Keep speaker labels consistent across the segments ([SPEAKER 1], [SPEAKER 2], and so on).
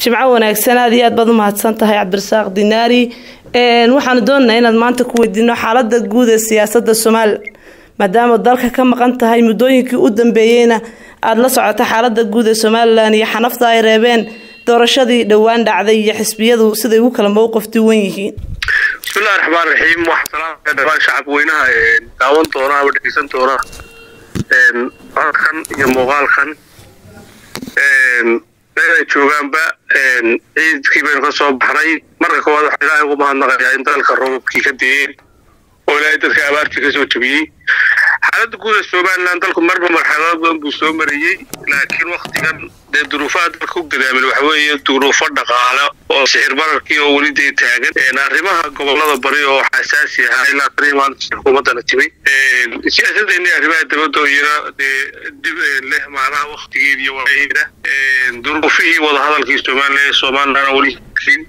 [SPEAKER 1] jimco wanaagsan aad iyo aad baad u mahadsan tahay cabdirasaaq dinaari waxaanu doonaynaa inaad maanta ku weydiino xaalada guud ee siyaasada somalilan maadaama dalka ka maqan tahay muddooyinkii u dambeeyeyna aada la socota xaalada guud ee somalilan iyo xanafta ay reebeen doorashadii dhowaan dhacday iyo xisbiyadu siday ugu kala mowqif duwan yihiin
[SPEAKER 2] bismillahi raxmaan raxiim waxaa salaamaya dhamaan shacab weynaha daawan doona ama dhegeysan doona codkan iyo muuqaalkan meel ay joogaanba ciidkii baynu ka soo baxnay marka koowaad waxaa ilaahay ugu mahadnaqayaa in dalka roobabkii ka deeyeen oo ilaahay dadka abaartii kasoo jebiyey xaaladda guud ee somalilan dalku marba marxalado badan buu soo marayey laakiin waktigan dee duruufaha dalka u gadaamin waxa weeye duruufo dhaqaale oo sixir bararkii oo weli dee taagan arrimaha gobolada bari oo xasaasi ahaa ilaa tanii maalinta xukuumaddana timay siyaasadeenni arrimaha dabadda iyana dee dib leh macnaha waktigeed iyo waaheeda duruufihii wadahadalkii somalilan ee somalilan weli helin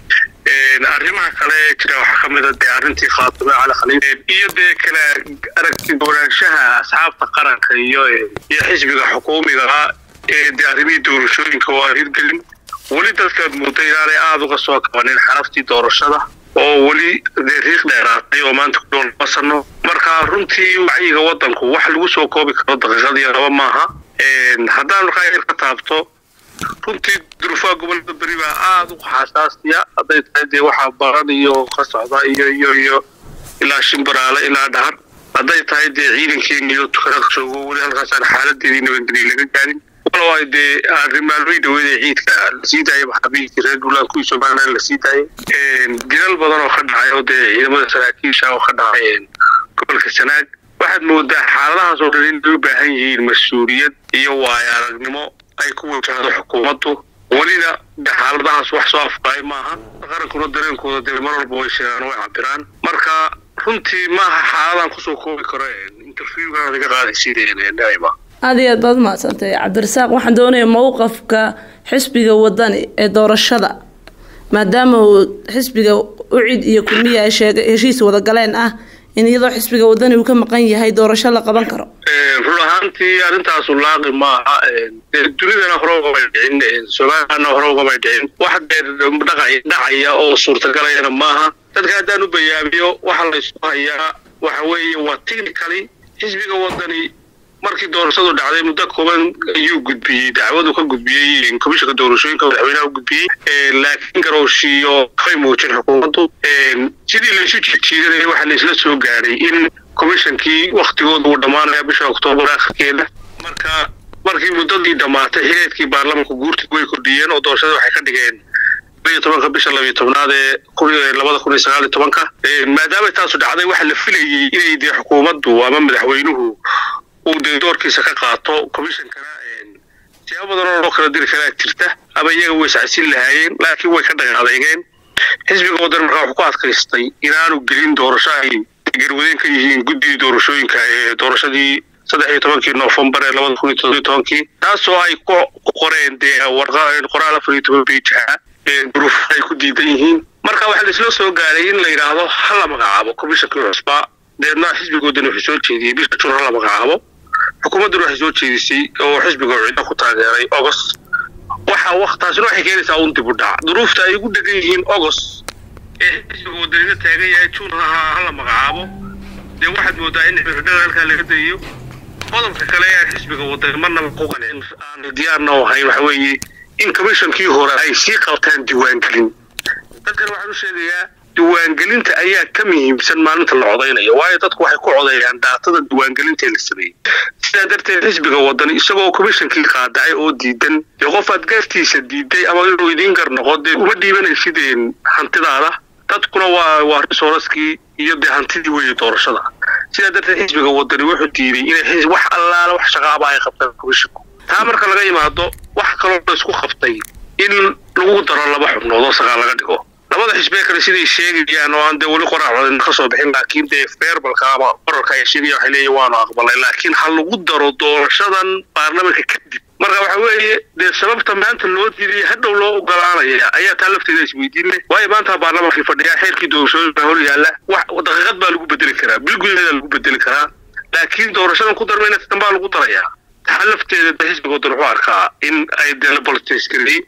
[SPEAKER 2] arrimaha kale ee jira waxaa ka mid a dee arrintii khaatime cali khaliil iyo dee kala aragti doonaanshaha asxaabta qaranka iyo iyo xisbiga xukuumiga ee dee arrimihii doorashooyinka oo aan hirgelin weli dadkaad mudda inaanay aada uga soo kabanin xaraftii doorashada oo weli dee riiq dheeraatay oo maanta ku dhow laba sano marka runtii wacyiga waddanku wax lagu soo koobi karo daqiiqadii laba maaha haddaan markaa yar ka taabto runtii duruufaha gobolada beri baa aada u xasaasiya hadday tahay dee waxaa baran iyo ka socda iyo iyo iyo ilaa shimbaraale ilaa dhahar hadday tahay dee ciidankeena iyo tukana joogo weli halkaasaan xaaladeedii nabadgelya laga gaarin walow ay dee arrimaalmay dhaweed ee ciidka lasii daayay maxaabiistii reer duulaan kuwii somalilan lasii daayay dilal badan oo ka dhacay oo dee ciidamada saraakiisha oo ka dhacay gobolka sanaag waxaad moodaa xaaladahaas oo dhan inay u baahan yihiin mas-uuliyad iyo waayo aragnimo ay ku wajahdo xukuumaddu welina xaaladahaas wax soo afqaay maaha qarankuna dareenkooda dee mar walba way sheegaan way cabiraan marka runtii maaha xaaladan kusoo koobi karo interviewgan laga qaadaysidnima
[SPEAKER 1] aada iyo aad baad umahadsantay cabdirasaaq waxaan doonaya mowqafka xisbiga wadani ee doorashada maadaama uu xisbiga ucid iyo kulmiya ay sheegay heshiis wadagaleen ah in iyadoo xisbiga wadani uu ka maqan yahay doorasho la qaban karo
[SPEAKER 2] run ahaantii arrintaasu laaqi maaha dunidana hore ugamay dhicin somalilanna hore ugamay dhicin wax dee dhacaya oo suurtagalayana maaha dadka haddaan u bayaamiyo waxa laysku hayaa waxa weeye waa technically xisbiga wadani markii doorashadu dhacday muddo kooban ayuu gudbiyey dacwadu ka gudbiyey komishanka doorashooyinka madaxweynaha u gudbiyey laakiin garooshiiyo kay muujin xukuumaddu sidii laysu jijiidanayay waxaa laysla soo gaadhay in komishankii waktigooda uu dhammaanaya bisha oktoobar akhirkeeda marka markii muddadii dhammaatay xileedkii baarlamanka guurtigu way kordhiyeen oo doorashada waxay ka dhigeen labiyo tobanka bisha labiyo tobnaad ee labada kun iyo sagaal iyo tobanka maadaama taasu dhacday waxaa la filayey inay dee xukuumaddu ama madaxweynuhu uu dee doorkiisa ka qaato commishonkana siyaabo badan oo loo kala diri karaa jirta ama iyaga way iscasin lahaayeen laakiin way ka dhaqan adeegeen xisbiga waddan markaa wuxuu ku adkaystay inaanu gelin doorasho ay garwadeen ka yihiin guddidii doorashooyinka ee doorashadii saddex iyo tobankii noofembar ee labada kun iyo toddobiyo tobankii taasoo ay ku qoreen dee qoraal afar iyo toban bejaha duruuf ay ku diidan yihiin marka waxaa laisla soo gaaray in la yidhaahdo ha la magacaabo commishonkii cusbaa deedna xisbigoodana wuxuu soo jeediyey bisha jun ha la magacaabo xukuumadduna waxay soo jeedisay oo xisbiga cidda ku taageeray agost waxa waktaasina waxay keenaysaa un dib u dhac duruufta ay ugu dhegan yihiin agost ee xisbiga wadanina taagan yahay jun ha la magacaabo dee waxaad moodaa in xirfidhada halkaa laga dayiyo qodobka kale ee xisbiga wadani marnaba ku qancin aan diyaarna u ahayn waxa weeye in commishonkii hore ay sii qabtaan diiwaangelin dadkan waxaan u sheegayaa diiwaangelinta ayaa ka muhiimsan maalinta la codaynayo waayo dadku waxay ku codeeyaan daatada diiwaangelinta la sameeyey sidaa darteed xisbiga wadani isagoo komishonkii qaadacay oo diidan dee qof aad gaartiisa diiday ama inuu idiin gar noqo dee uma dhiibanaysideen hantidaada dadkuna waa waa risooraskii iyo dee hantidii weeye doorashada sidaa darteed xisbiga wadani wuxuu diiday inay wax allaala wax shaqaaba ay qabtaan komishonku taa marka laga imaado wax kaloo la isku qabtay in lagu daro laba xubnood oo sagaal laga dhigo labada xisbee kale siday sheegayaan oo aan dee weli qoraal codin ka soo bixin laakiin dee feerbalka ama qorarka ay sheegayaan waxay leeyihin waanu aqbalay laakiin ha lagu daro doorashadan baarlamanka kadib marka waxa weeye dee sababta maanta loo diiday hadhow loo ogolaanaya ayaa taa lafteeda isweydiin leh waayo maanta baarlamankii fadhiyaa xeerkii doorashooyin baa hor yaalla wax daqiiqad baa lagu bedeli karaa bil gudaheeda lagu bedeli karaa laakiin doorashadan ku darmayna tan baa lagu darayaa taa lafteeda de xisbiga wadan wuxuu arkaa in ay dee la bolitiskareeyey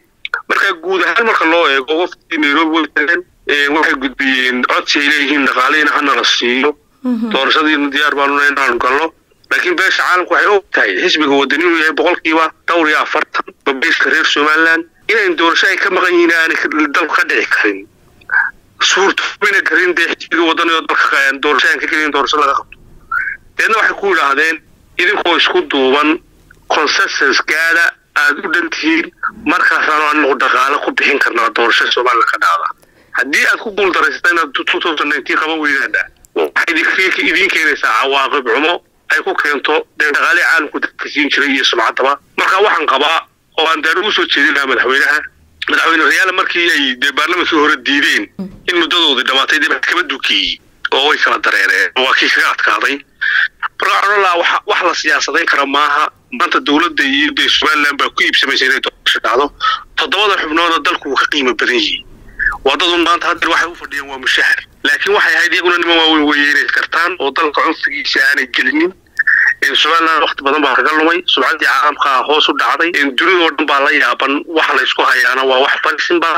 [SPEAKER 2] marka guud ahaan marka loo eego waftii nairobi way tageen waxay gudbiyeen codsi ay leeyihiin dhaqaalihiina hana la siiyo doorashadiina diyaar baanuna inaanu galno laakiin beesha caalamku waxay og tahay xisbiga wadani inuu yahay boqolkiiba dhowr iyo afartan babayska reer somaliland inayn doorasho ay ka maqan yihiin aanay dalku ka dhici karin suurtoobayna karin dee xisbiga wadani oo dalka doorasho aan ka gelin doorasho laga qabto deedna waxay ku yidhaahdeen idinkoo isku duuban consensus gaada aada u dhan tihiin markaasaanu anagu dhaqaale ku bixin karnaa doorashada somaliland ka dhacda haddii aad ku guuldaraysato inaad two thousand nineteen qaban weydaana waxay idiin keenaysaa cawaaqib xumo ay ku keento dee dhaqaalihii caalamku dadka siin jiray iyo sumcaddaba marka waxaan qabaa oo aan daar ugu soo jeedin lahaa madaxweynaha madaxweyne rayaale markii ay dee baarlamankii hore diideen in muddadoodii dhamaatay dee kaba dukeeyey oo way kala dareereen waa kii kaga adkaaday marka waxaan lahaa wax wax la siyaasadayn kara maaha maanta dowladda iyo dee somaliland baa ku iibsamaysa inay doorasho dhacdo toddobada xubnooda dalku wuu ka qiimo badan yihiin wadadun maanta haddeer waxay u fadhiyeen waa mushahar laakiin waxay ahayd iyaguna niman waaweyn weeye inay kartaan oo dalka cunfigiisa aanay gelinin somaliland wakti badan baa kaga lumay subcaddii caalamkaa hoos u dhacday dunidoo dhan baa la yaaban waxa laysku hayaana waa wax farisin baa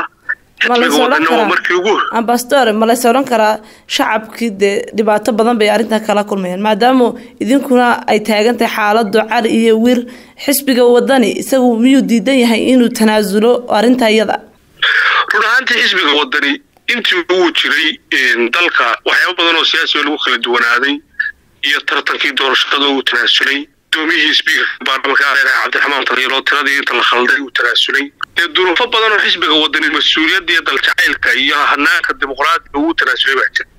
[SPEAKER 1] ambastor ma lays odhan karaa shacabkii dee dhibaato badan bay arrintan kala kulmayaan maadaama idinkuna ay taagan tahay xaaladu cali iyo wir xisbiga wadani isagu miyuu diidan yahay inuu tanaasulo arrinta iyada
[SPEAKER 2] run ahaantii xisbiga wadani intii uu jiray dalka waxyaaba badan oo siyaasiga lagu kala duwanaaday iyo tartankii doorashada uu tanaasulay gudoomiyihii sbiikarka baarlamanka areer cabdiraxmaan taliilo tiradii inta la khalday uu tanaasulay dee duruufo badan oo xisbiga wadani mas-uuliyadda iyo daljacaylka iyo hanaanka dimuqraadiga uu tanaasulay baa jira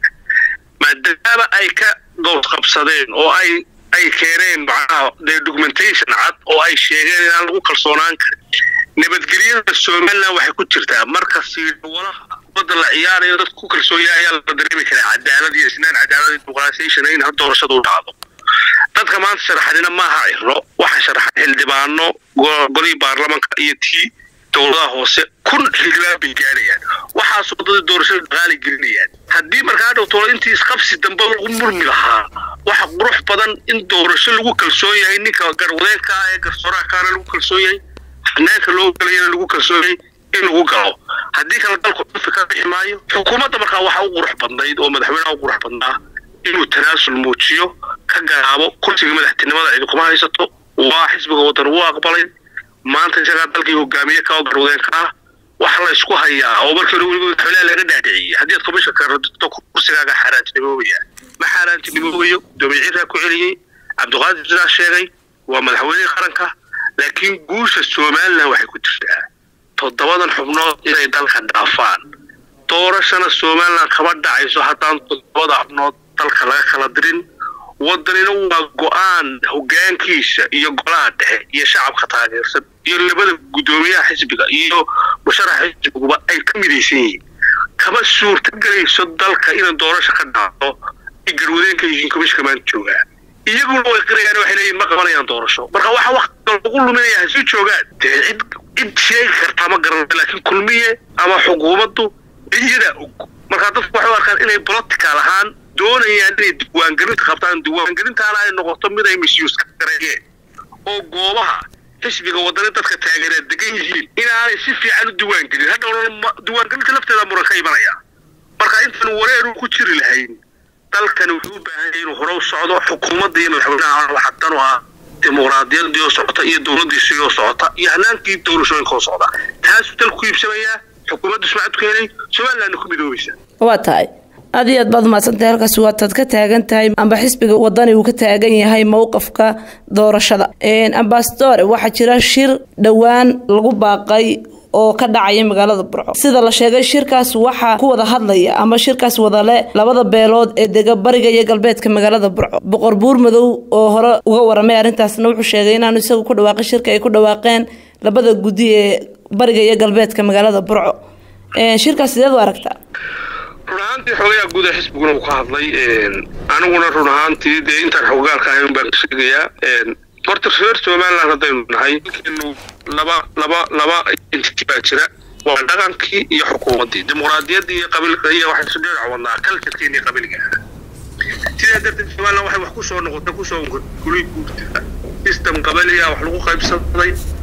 [SPEAKER 2] maadaama ay ka dood qabsadeen oo ay ay keeneen macnaha dee documentation cad oo ay sheegeen inaan lagu kalsoonaan karin nabadgelyada somaliland waxay ku jirtaa marka siidwalaha kubadda la ciyaarayo dad ku kalsoon yahay ayaa la dareemi karaa cadaalad iyo isnaan cadaalad iyo dimuqraasiyation in doorashadu u dhacdo dadka maanta sharaxanina maaha ciro waxaa sharaxan xildhibaano golihii baarlamanka iyo tii dowladaha hoose kun xildhibaan bay gaarayaan waxaasoo dadii doorashada dhaqaali gelinayaan haddii markaa dhowtolo intii isqabsi dambe lagu murmi lahaa waxa qurux badan in doorasho lagu kalsoon yahay ninka garwadeenka ah ee garsooraha kaana lagu kalsoon yahay xanaanka loo galayana lagu kalsoon yahay in lagu galo haddii kale dalku cufi ka bixi maayo xukuumadda markaa waxa u qurux badnayd oo madaxweynaha u qurux badnaa inuu tanaasul muujiyo ka garaabo kursiga madaxtinimada cidi kuma haysato waa xisbiga waddan uu aqbalay maanta isagaa dalkii hogaamiye ka garwadeenka ah waxa la isku hayaa oo markii hore weliba madaxweynaha laga dhaadhiciyey haddii aad komishanka radito kursigaaga xaaraantinimoobaya ma xaaraantinimoobayo gudoomiye ciiraa ku celiyey cabdiqaadir sidaa sheegay waa madaxweynihii qaranka laakiin guusha somaliland waxay ku jirtaa toddobadan xubnood inay dalka dhaafaan doorashana somaliland kama dhacayso haddaan toddobada xubnood dalka laga kala dirin wadanina waa go-aan hogaankiisa iyo golaha dhexe iyo shacabka taageersan iyo labada guddoomiyaha xisbiga iyo musharaxa xisbiguba ay ka midaysan yihiin kama suurtagelayso dalka inay doorasho ka dhacdo ay garwadeenka yihiin komishinka maanta joogaa iyaguna way qirayaan waxay leeyihin ma qabanayaan doorasho marka waxa waktiga lagu luminaya hasu joogaan dee cid cid sheegi kartaa ma garanay laakiin kulmiye ama xukuumaddu iyadaa og markaa dadku waxay u arkaan inay political ahaan doonayaan inay diiwaangelinta qabtaan diiwaangelintaana ay noqoto mid ay misyuus ka gareeyeen oo goobaha xisbiga wadani dadka taageereed degan yihiin inaanay si fiican u diiwaangelin hadhowna diiwaangelinta lafteeda muran ka imanaya marka intaan wareeru ku jiri lahayn dalkani wuxuu u baahan yahay inuu hore u socdo xukuumadda iyo madaxweynaha waxa dan u ah dimuqraadiyadii oo socota iyo dowladdiisii oo socota iyo hanaankii doorashooyinka oo socda taasuu dalku ku iibsamayaa xukuumaddu sumcad ku helay somalilandna ku midoobaysa
[SPEAKER 1] waa tahay aad iyo aad baad umahadsantahay halkaas waataad ka taagan tahay amba xisbiga wadani uu ka taagan yahay mowqafka doorashada ambassador waxaa jira shir dhowaan lagu baaqay oo ka dhacaya magaalada burco sida la sheegay shirkaas waxaa ku wada hadlaya ama shirkaas wadale labada beelood ee dega bariga iyo galbeedka magaalada burco boqor buur madow oo hore uga waramay arrintaasna wuxuu sheegay inaanu isagu ku dhawaaqay shirka ay ku dhawaaqeen labada guddi ee bariga iyo galbeedka magaalada burco shirkaas sideed u aragtaa
[SPEAKER 2] run ahaantii xogayaa guuda xisbiguna uu ka hadlay aniguna run ahaantii dee intaan xogaalka ahayn baan sheegayaa horta reer somaliland haddaynu nahay dalkeenu laba laba laba entity baa jira waa dhaqankii iyo xukuumaddii dimuqraadiyaddii iyo qabiilka iyo waxay isu dhinac wadnaa kaljarkeeni iyo qabiilka sidaa darteed somaliland waxay wax kusoo noqotay kusoo guli guurtaa system qabaliya wax lagu qaybsaday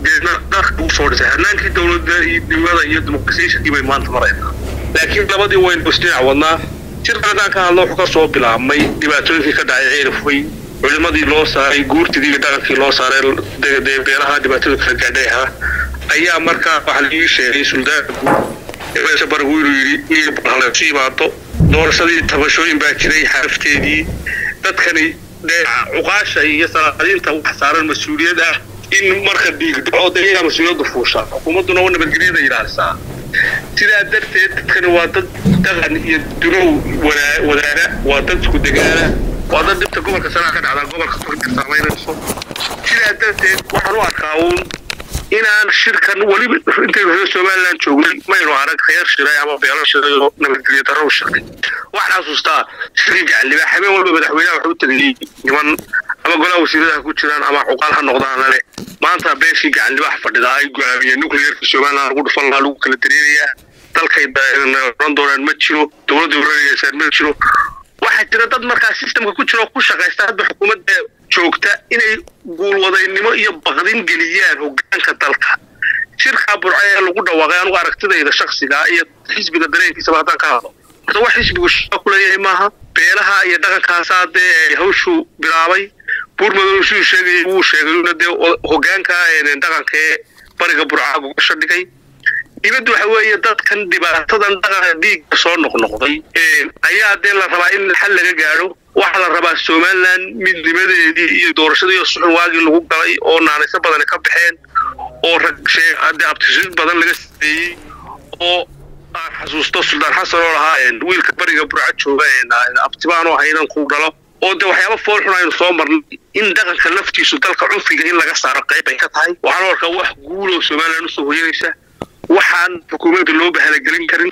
[SPEAKER 2] deedna dalka ugu soo dhisay hanaankii dowladnimada iyo dimuqrasiyationkii bay maanta maraynaa laakiin labadii waynu isdhinac wadnaa shirkan haddaan ka hadlo wuxuu ka soo bilaabmay dhibaatooyinkii ka dhacay ceelafwey culimadii loo saaray guurtidii iyo dhaqankii loo saaray beelaha dhibaatada kala gaadhay ahaa ayaa markaa waxaa laii sheegay suldaanka guud meesha barigu inuu yidhi in balhalaysu yimaado doorashadii tabashooyin baa jiray xarafteedii dadkani dee cuqaasha iyo salaadiinta wax saaran mas-uuliyad ah in marka dhiigdhaco de iyagaa mas-uuliyadda fuusha xukuumadduna waa nabadgelyada ilaalisaa sidaa darteed dadkani waa dad dhaqan iyo dunow wadaana waa dad isku degaana waa dad dhibta gobolka sanaa ka dhacdaa gobolka turkir saamaynayso sidaa darteed waxaan u arkaa uun inaan shirkan weliba intaynu reer somaliland joognay maynu arag reer shiray ama beelo shiray oo nabadgelyo darro shiray waxaan xasuustaa shirkii gacalibaa habeen walba madaxweynaha waxu tagayey niman ama golaha wasiiradaha ku jiraan ama cuqaal ha noqdaana leh maanta beeshii gacalibaax fadhida ay go-aamiyeen nuclearka somaliland lagu dhufan lahaa lagu kala dareerayaa dalkay oran doonaan ma jiro dowladda oranayasaan ma jiro waxaa jira dad markaa systemka ku jira oo ku shaqaysta hadda xukuumadda joogta inay guulwadaynimo iyo baqdin geliyaan hogaanka dalka shirkaa burca ee lagu dhawaaqay anugu aragtidayda shaksigaa iyo xisbiga dareenkiisaba haddaan ka hadlo horta wax xisbigu shaqa ku leeyahay maaha beelaha iyo dhaqankaasaa dee hawshu bilaabay buurmadow siduu sheegay wuu sheegayuna dee hogaanka dhaqanka ee bariga burcaa gogosha dhigay dibadda waxa weeye dadkan dhibaatadan dhaqanka dhiigga soo noqnoqday ayaa dee la rabaa in xal laga gaadho waxaa la rabaa somaliland midnimadeedii iyo doorashadii oo suxun waagii lagu galay oo naanayso badani ka baxeen oo ragde abtishid badan laga sameeyey oo aan xasuusto suldaan xasan oo lahaa wiilka bariga burca jooga abtibaan oo haynan ku dhalo oo de waxyaaba foolxun aynu soo marnay in dhaqanka laftiisu dalka cunfiga in laga saaro qayb ay ka tahay waxaan arkaa wax guuloo somaliland usoo hoyanaysa waxaan xukuumadda loo bahalagelin karin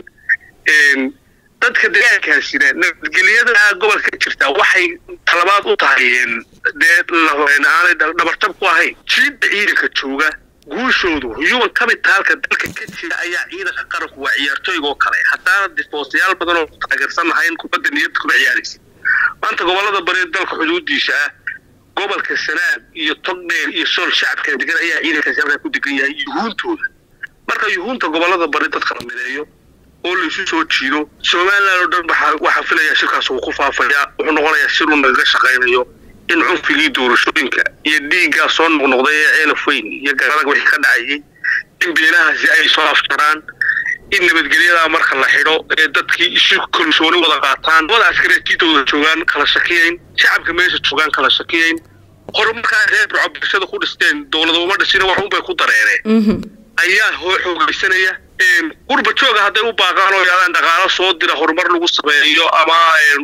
[SPEAKER 2] dadka degaankaasina nabadgelyada gobolka ka jirta waxay talabaad u tahay dee aanay dhabarjab ku ahayn jiidda ciidanka jooga guushoodu human capitalka dalka ka jira ayaa ciidanka qaranku waa ciyaartooyga oo kale haddaana difoosayaal badan oo taageersan lahayn kubadda niyadda kuma ciyaaraysa maanta gobolada bari dalka xuduudiisa ah gobolka sanaab iyo togdheer iyo sool shacabka degan ayaa ciidankaasi halkaa ku degan yahay yuhuuntooda marka yuhuunta gobolada bari dadka la mideeyo oo laysu soo jiido somaliland oo dhan waxaa filaya shirkaas uu ku faafaya wuxuu noqonayaa shir uu nagaga shaqaynayo in cunfigii doorashooyinka iyo dhiiggaa soo noqnoqday ee ceelaf weyn iyo garadag wixii ka dhacayay in beelahaasi ay soo afjaraan in nabadgelyadaa marka la xidho ee dadkii isu kalsooni wada qaataan wada askareetiidooda joogaan kala shakiyayn shacabka meesha joogaan kala shakiyayn horumarkaa reer burco bulshada ku dhisteen dowladuma dhishina wax unbay ku dareeneen ayaa xoogaysanaya qurba jooga hadday u baaqaan oo yaalaan dhaqaalo soo dira horumar lagu sameeyo ama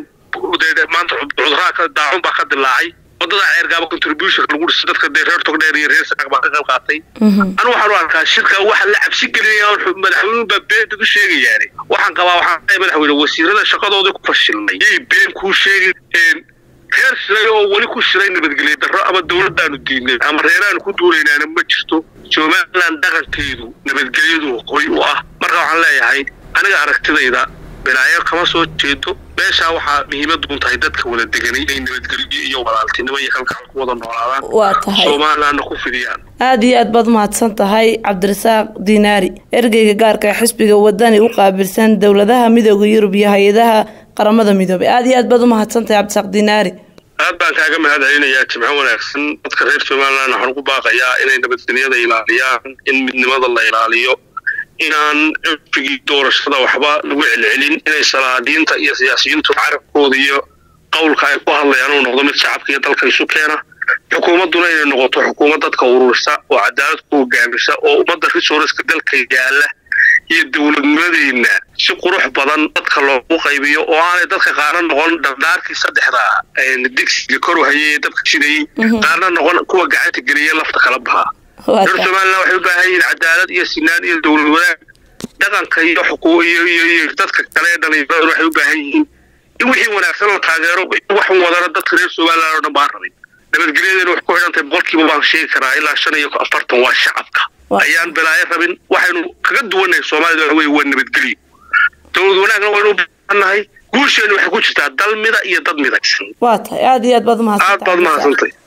[SPEAKER 2] maanta cuduraha ka daacun baa ka dilaacay wadada ceergaaba contribution lagu dhiso dadka dee reer togdheer iyo reer sanaag baa ka qayb qaatay anu waxaan u arkaa shirka waxa la cabsi gelinaya madaxweynuhu baa beenta ku sheegayaane waxaan qabaa waxaan madaxweyne wasiirada shaqadoodii ku fashilnay yay been kuu sheegin reer shiray oo weli ku shiray nabadgelyo darro ama dowladdaanu diidnay ama reeraanu ku duulaynaana ma jirto somaliland dhaqankeedu nabadgelyadu qoy u ah marka waxaan leeyahay aniga aragtidayda balaayo kama soo jeedo meeshaa waxaa muhiimadu un tahay dadka wada deganay inay nabadgelyo iyo walaaltinimo iyo kalgacal ku wada noolaadaan
[SPEAKER 1] waa tahay
[SPEAKER 2] somalilandna ku fidiyaan
[SPEAKER 1] aada iyo aad baad umahadsan tahay cabdirasaaq diinaari ergeyga gaarka ee xisbiga wadani u qaabilsan dowladaha midooda yurub iyo hay-adaha qaramada midoobay aada iyo aad baad umahadsan tahay cabdirasaaq diinaari
[SPEAKER 2] aad baan kaaga mahad celinayaa jimco wanaagsan dadka reer somaliland waxaan ugu baaqayaa inay nabadgelyada ilaaliyaan in midnimada la ilaaliyo inaan cunfigii doorashada waxba lagu celcelin inay salaadiinta iyo siyaasiyiintu carabkooda iyo qowlka ay ku hadlayaan uu noqdo mid shacabka iyo dalka isu keena xukuumadduna inay noqoto xukuumad dadka ururisa oo cadaalad ku hogaamisa oo ummadda resourceka dalka yaala iyo dowladnimadeenna si qurux badan dadka loogu qaybiyo oo aanay dadka qaarna noqon dhardhaarkii saddexda digsiga koru hayay ee dabka shidayey qaarna noqon kuwa gacanta geliya lafta kala bahaa reer somaliland waxay u baahan yihiin cadaalad iyo sinaan iyo dowlad wanaag dhaqanka iyo xuquuq iyo iyo iyo dadka kale ee dhalinyarada waxay u baahan yihiin in wixii wanaagsan la taageero wax wadana dadka reer somaliland oo dhan baan rabin nabadgelyadeena wax ku xidhantahay boqolkiiba baan sheegi karaa ilaa shan iyo afartan waa shacabka ayaan balaayo rabin waxaynu kaga duwannahay soomaalida waxa weye waa nabadgelyo dowlad wanaagna waynu u baahannahay guusheenu waxay ku jirtaa dal mida iyo dad midaysan
[SPEAKER 1] waa tahay aada iyo aad baad umahadsantahay
[SPEAKER 2] aad baad umahadsantahay